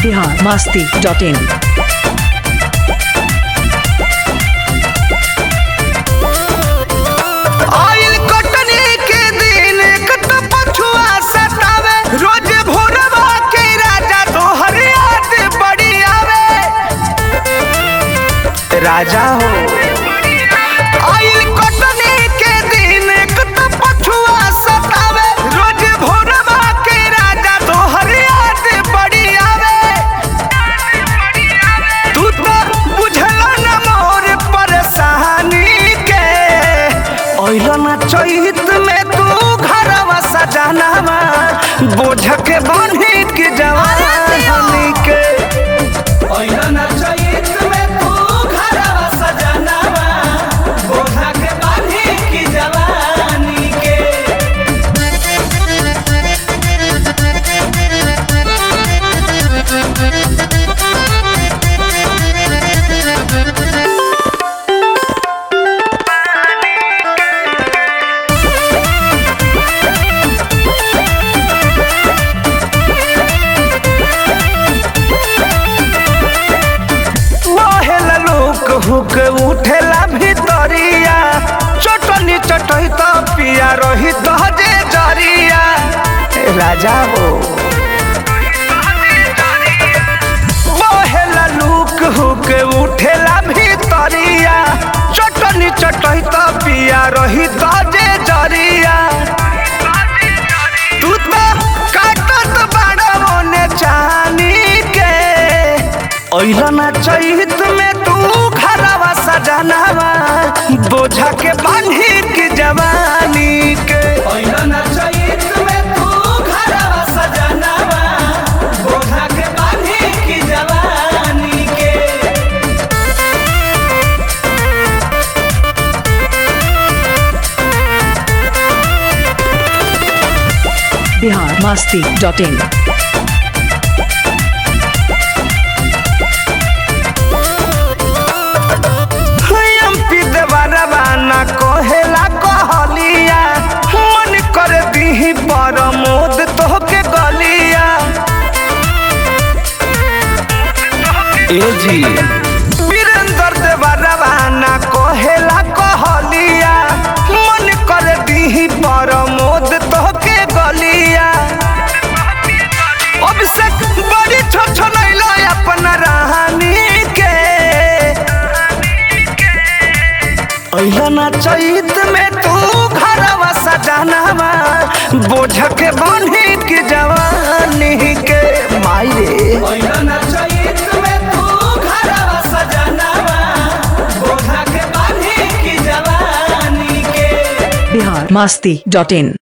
Bihar Masti dot in आइल कटनी के दिन कत पछुआ सतावे रोज भोरवा के राजा तोहर याद बड़ी आवे राजा हो आइल कटनी के दिन कत पछुआ सतावे रोज भोरवा के राजा तोहर याद बड़ी आवे तू तो बुझला न मोर परेशानी के ओइला ना चैत में तू घरवा सजानावा बोझ के बांधी के जवानी के ओइला ना चैत में तू घरवा सजानावा बोझ के बांधी के जवानी के मोहेला लोक हुक उठेला भितरिया चटनी चटई त पिया रही त जे जरिया ए राजा हो मोहेला लूक हुक उठेला भितरिया चटनी चटई त पिया रही त जे जरिया तू तो काटत बाड़ा मोने चानी के ओइला ना चैत में तू घरवा सजनावा बोझा के बांधी के जवानी के ओइला ना चैत में तू घरवा सजनावा बोझा के बांधी के जवानी के बिहार मस्ती डॉट इन हम पिदवरवा ना कहेला कहलिया मन कर दीही परमोद तोहके गलिया ए जी वीरेंद्र देवरवा ना कहेला कहलिया मन कर दीही परमोद तोहके गलिया अभिषेक बड़ी छोट नैलो अपना रानी के अइला ना चैत में तू घरवा सजानावा बोझ के बांधी के जवानी के माई रे अइला ना चैत में तू घरवा सजानावा बोझ के बांधी के जवानी के बिहार मस्ती डॉट इन